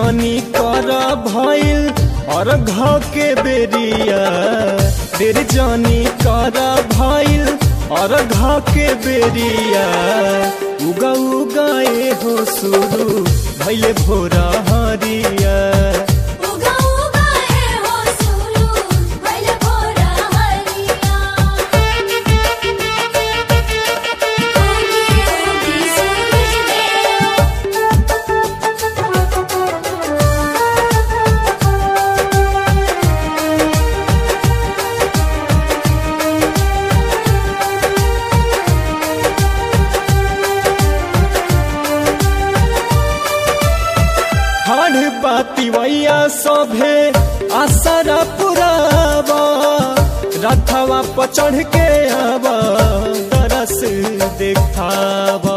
जानी कर भइल और घ के बेरिया देर जानी कर भइल और घ के बेरिया उगा उगाए हो सुरु भैले भोरा हरिया उगा उगा ए हो सुलू भइल भोरा हरिया उगी उगी सूरज देव ठाढ़ बाती वैया सभे आसरा पुरावा रथवा पर चढ़ के आवा तरस देखावा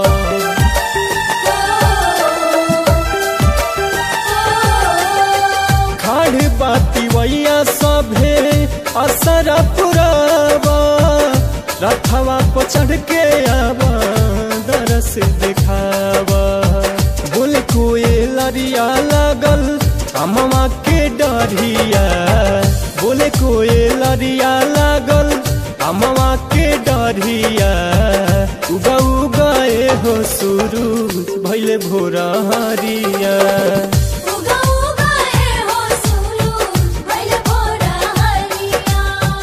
खाड़ बाती वैया सभे असरा पुरावा रथवा पर चढ़ के आवा दरस दिखावा बोल कोए लरिया लागल अमवा के डरिया बोले कोए लरिया लागल अमवा के डरिया उगा उगाए हो सुरूज भैले भोरा हरिया उगा उगा ए हो सुलू भइल भोरा हरिया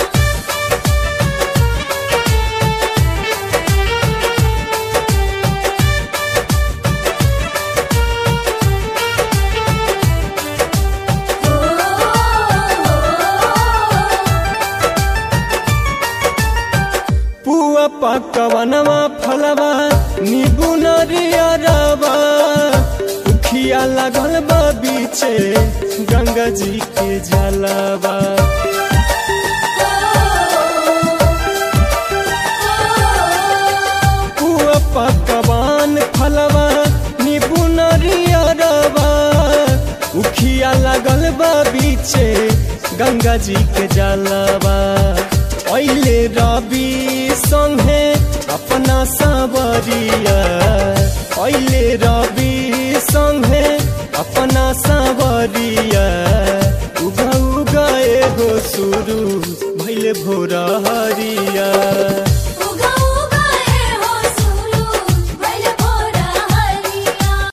पुआ पकवनवा फलवा नीबू नरियरवा उखिया लागल बा बीचे गंगा जी के जलवा पुआ पकवान फलवा नीबू नरियरवा उखिया लागल बा बीचे गंगा जी के जलवा ऐले रवि संगे अपना सावरिया ऐले रवि संगे अपना सावरिया उगा उगाए हो सुरू भैले भोरा हरिया